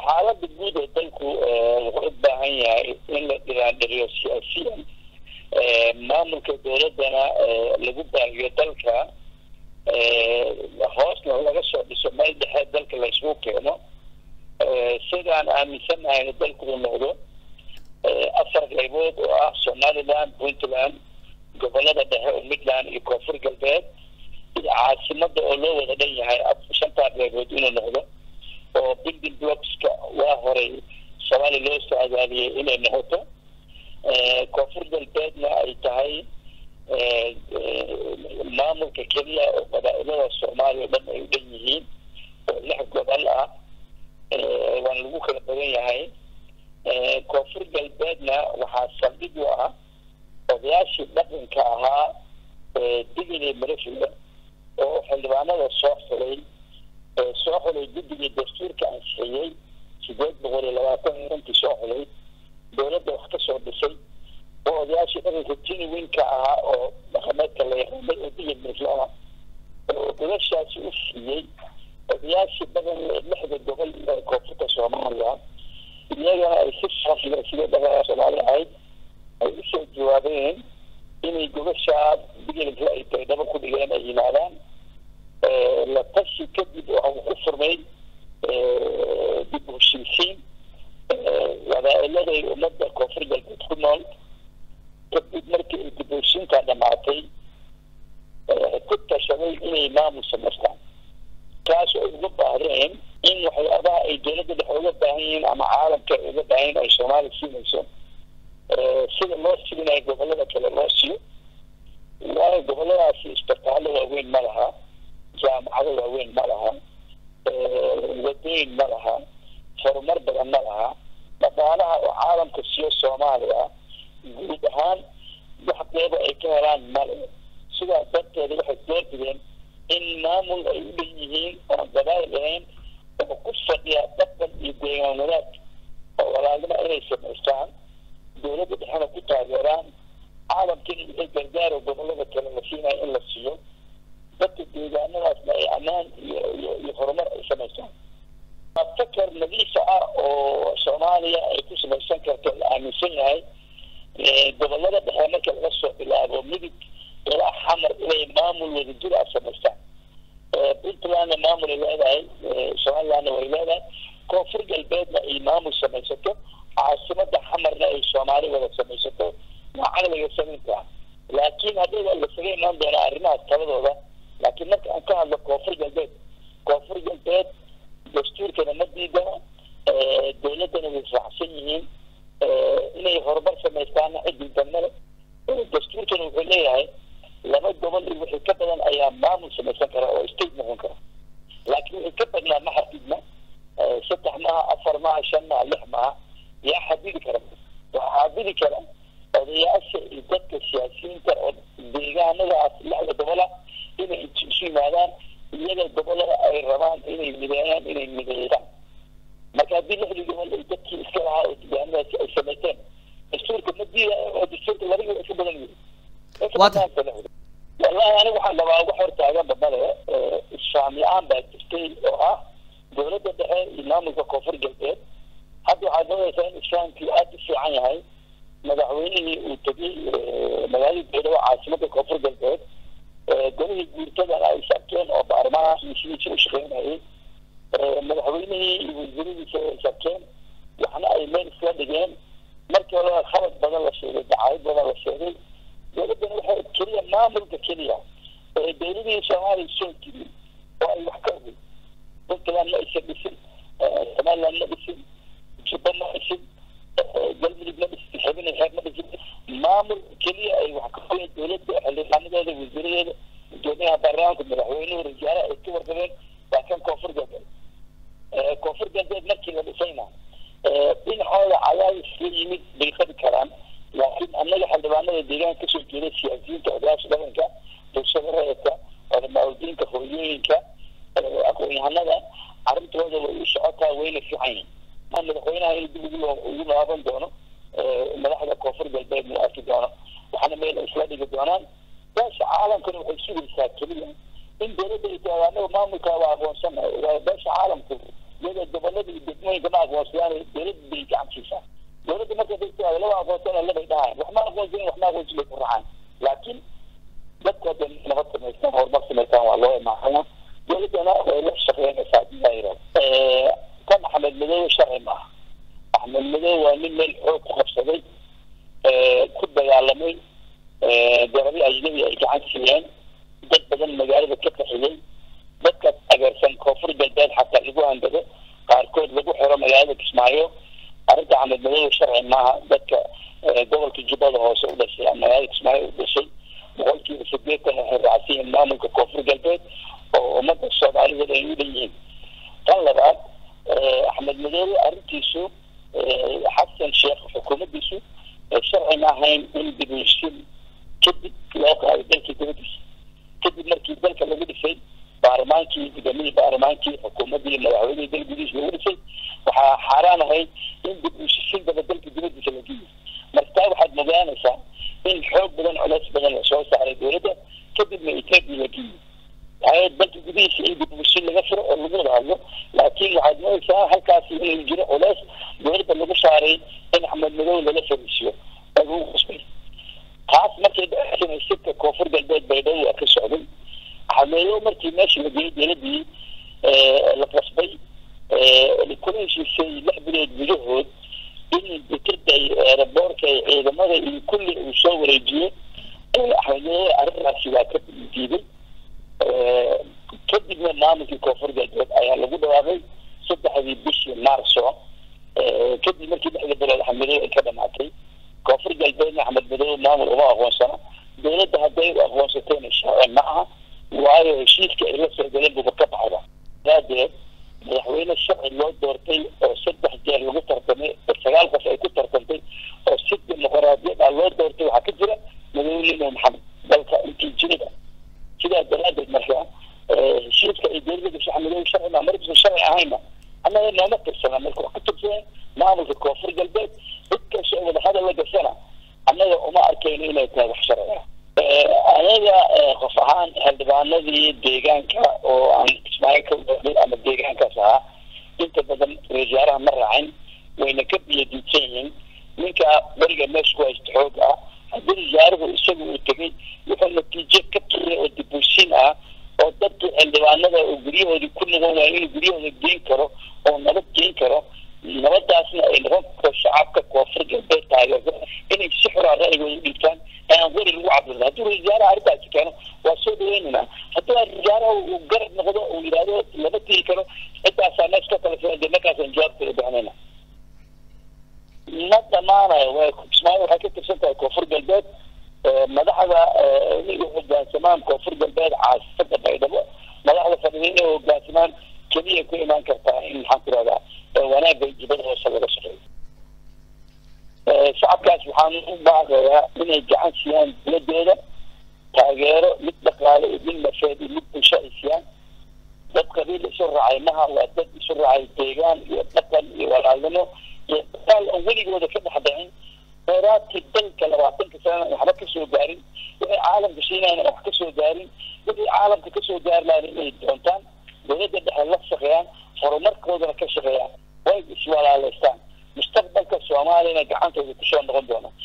xaalada guud ee dalku wuxuu u baahan yahay in la dhiraandhiriyo siyaasiyan maamulka dowladdana lagu baahiyo dalka hoosna laga soo dhiso meel dhexe dalka la isugu keeno sidaan aaminsanahay in dalku uu noqdo afar qaybood oo ah somaliland puntland gobolada dhexe oo midland iyo koonfur galbeed iyo caasimada oo loo wada dhan yahay shantaa qaybood inuu noqdo oo building blockska waa horay soomaaliya loo soo adaaliyay inay noqoto koonfur galbeedna ay tahay maamulka keliya oo qabaa-ilada soomaaliya o dhan ay u dhan yihiin oo lix gobol ah waana lagu kala badan yahay koonfur galbeedna waxaa saldhig u ah odayaashii dhaqanka ahaa digili marafida oo xildhibaanada soo xulay soo xulay guddigii dastuurka ansixiyey sideed boqol iyo labaatan runtii soo xulay dowladda wax ka soo dhisay oo odayaashii dhaqanka tiniwinka ahaa oo dhaqameedka la yaqaanay oo digil marafla ah oo gobashaasi u siiyey odayaashii dhaqan lixda gobol ee koonfurta soomaaliya iyagana ay si saafila sidee dhaqanka soomaaliya ahayd ay usoo jawaabeen inay gobashaa digilka ay tahay dhaba ku dhigeen ay yimaadaan la tashi kadib waxa uu ku furmay dib u heshiisiin wadaailaday ummadda koonfur galbeed ku nool kadib markii ay dib u heshiintaa dhamaatay ku tashaday inay maamul samaystaan kaas oo uga baahdeen in waxyaabaha ay dowladda dhexe uga baahan yihiin ama caalamka ay uga baahan yihin ay soomaaliya siinayso sida loo siinayo gobolada kale loo siiyo waayo goboladaasi isbitaallo waaweyn ma laha jaamacado waaweyn ma laha wadooyin ma laha horumar badan ma laha dhaqaalaha oo caalamka siiyo soomaaliya guud ahaan wax qeyba ay ka helaan male sidaas darteeda waxay doorbideen in maamul ay u dhan yihiin oon gabaayl ahayn oo ku fadhiya dhaqan iyo deegaan wadaag oo walaalnima inay samaystaan dowladda dhexena ku taageeraan caalamkina wixii gargaaro gobolada kale la siinayo in la siiyo dadka deegaanadaasna ay ammaan iyo iyo iyo horumar ay samaystaan fakar nadiifa ah oo soomaaliya ay ku samaysan karto la aaminsan yahay gobolada dhexe marka laga soo bilaabo midig ilaa xamar inay maamul wadajir ah samaystaan puntlandna maamul ay leedahay somalilandna way leedahay koonfur galbeedna ay maamul samaysato caasimada xamarna ay soomaali wada samaysato waa caqliga samaynta laakiin haddii lasaga imaan doonaa arrimahaas taladooda laakiin marka aan ka hadlo koonfur galbeed koonfur galbeed dastuurkana ma diidana dowladdana way raacsan yihiin inay horumar samaystaana cidintan male dastuurkana wuxuu leeyahay laba gobol iyo wixii ka badan ayaa maamul samaysan kara oo state noqon kara laakiin wixii ka badnaa ma xadidna saddex maaha afar maaha shan maaha lix maaha yaa xadidi kara waxaa xadidi kara odayaasha iyo dadka siyaasiyiinta oo deegaanadaas lixda gobola inay isu yimaadaan iyaga gobolada ay rabaan inay mideeyaan inay mideeyaan marka haddii lixdii gobol ay dadkii iska lahaa oo deegaanadaasi ay samaysteen dastuurka ma diidaayo oo dastuurka laba iska badan yihi wallahi aniga waxaan rabaa wax hortaaganba male isfaam la-aan baa jirtay oo ah dowladda dhexe iyo maamulka koonfur galbeed hadda waxaad moodaysaa in isfahamkii aada u fiican yahay madaxweynihii uu tegey magaalada beedowa caasimada koonfur galbeed golihii guurtadana ay sarkeen oo baarlamaanka sidiisa u shaqeynayay madaxweynihii iyo wasiiradiisa ay sarkeen waxna ay meel isla dhigeen markii horeba khalad badan la sheegay dacaayad badan la sheegay dowladdana waxay keliya maamulka keliya ee dowladihii soomaaliya soo jirin oo ay wax ka ogey puntland ma aysan dhisin somaliland ma dhisin jubba ma dhisin galmudug ma dhisin xubin xeer ma dhisin maamul keliya ay wax ka ogeen dowladda xildhibaanadeeda wasiiradeeda gudoomiyaha baarlamaanka madaxweynuhu rajaale ay ka warqabeen waa kan koonfur galbeed koonfur galbeed markii la dhisayna dhinacooda cadaadis la yimid bay qabi karaan laakiin annaga xildhibaanada deegaanka kasoo jeeda siyaasiyiinta odayaasha dhaqanka bulshada rayadka culamaauldiinka hooyooyinka aqoon-yahanada arrintooda way u socotaa wayna fiican yihin ma madaxweynaha in dib ugu ugu laaban doono madaxda koonfur galbeed mu arki doono waxaana meel isla dhigi doonaan beesha caalamkana waxay sugaysaa keliya in dowladda ay tahay anaga maamulkaa waa aqoonsanahay waayo beesha caalamku iyadoo gobolada iyo degmooyinka ma aqoonsadaan dowladda bay gacan siisaa dowladda marka dadka laba aqoonsana labay dhahayan wax ma aqoonsanin wax ma aqoonsin bay ku raacaan laakiin dadka hadda nabad samaystaan horumar samaystaan waa loo imaanaya dowladdana way la shaqeynaysaa diyairo kan axmed madoobe sharci maaha axmed madoobe waa nin meel xoog ku qabsaday ku dagaalamay darabi ajnabi ay gacan siiyeen dad badan magaalada ka qaxiyey dadka taageersan koonfur galbeed xataa lagu handado qaarkood lagu xiro magaalada kismaayo arrinta axmed madoobe sharci maaha dadka gobolka jubbada hoose u dhashay magaalada kismaayo u dhashay boqolkiiba sideetan waxay raacsan yihiin maamulka koonfur galbeed oo ummadda soomaaliyeed ay u dhan yihiin tan labaad axmed madoobe arrintiisu xasan sheekh xukuumaddiisu sharci ma ahayn in dibushin kadib loo qaado dalkii dibadiisa kadib markii dalka lagu dhisay baarlamaankii gudoomiyii baarlamaankii xukuumaddii madaxweynihii dal gudihiisa lagu dhisay waxaa xaaraan ahayd in dib ushisiin daba dalka dibadiisa la geeyo marka taa waxaad mogaanaysaa in xoog badan culays badan lasoo saaray dowladda kadibna etoobiya la geeyo waxay dalka gudihiisa in dib ushisiin laga furo oo lagu wada hadlo laakiin waxaad moodaysaa halkaasi inuu jiro culays dowladda lagu saaray in axmed madow lala fariisiyo oo lagu qasbay taas markay dhacsanay sirka koonfur galbeed baydhabo waa ka socday axmedow markii meesha la geeyey dowladdii la qasbay kula heshiisay lix bilood gudahood in dekada eeraboorka ciidamada iyo kulli uu soo wareejiyo axmedow arrintaasi waa ka diiday kadibna maamulkii koonfur galbeed ayaa lagu dhawaaqay saddexdii bishii maarso kadib markii lixda bilood axmedow ay ka dhamaatay koonfur galbeedna axmed madow maamul uma aqoonsana dowladda hadday u aqoonsatayna sharci ma aha waayo heshiiska ay la soo galeen buba ka baxda daadeed madaxweyne sharci loo doortay oo saddex jeer lagu tartamay oo sagaal qof ay ku tartantay oo si dimuqraadiyad ah loo doortay waxaa ka jira madaxweyne maxamed dalka intii jirida sidaas daraadeed marka heshiiska ay dowladda gashay axmedow sharci ma markiisa sharci ahayna annaga nooma tirsana marka wax ka tirsadeen maamulka koonfur galbeed cid kastoo wadahadal la gashana annaga uma arkayno inay tahay wax sharci ah anaga qof ahaan xildhibaanadii deegaanka oo aan kismaayo ka waday ama deegaankaas ahaa inta badan wasaaraha ma raacin wayna ka biyadiidsan yihiin ninka beriga meesha ku haysta xoog ah haddii wasaaruhu isaga uu tegay wuxuu natiijo ka keenay oo dibuusin ah oo dadkii xildhibaanada oo guryahoodii ku noqon waaya inuu guryahooda geen karo oo nabad geen karo nabadaasna ay noqon karto shacabka koonfur galbeed taageersa inay si xuraa ra'yigooda u dhiibtaan aan weri lagu cabdilda haddii wasaaraha arrintaasi keeno waa soo dhaweynayna haddii wasaaraha uu garab noqdo uu yidhaahdo lama tiri karo ciddaasaa mees ka kala filan dee markaasaan jawaabteeda bixinayna ma dhamaanayo way kismaayo waxay ka tirsan tahay koonfur galbeed madaxda inay u hogaansamaan koonfur galbeed caasifada baydhabo madaxda fadhida inay hogaansamaan keliya ku imaan kartaa in maxaan ku rahdaa wanaagga jibada hoose laga shaqeeyo shacabkaas waxaan u baaqayaa inay gacan siiyaan dowladooda taageero mid dhaqaale iyo mid nafeed iyo mid bulsho ay siiyaan dad qabiil isu raacay maha waa dad isu raacay deegaan iyo dhaqan iyo walaalnimo iyo dagaal aan weligooda ka dhex dhicin kheyraadkii dalka labaatanka sanana waxba kasoo gaarin wixii caalamka shiinayna wax kasoo gaarin wixii caalamka kasoo gaari lahayn inay doontaan dowladda dhexe la shaqeeyaan horumarkoodana ka shaqeeyaan way iswalaaleystaan mustaqbalka soomaaliyana gacantooda kusoo noqon doona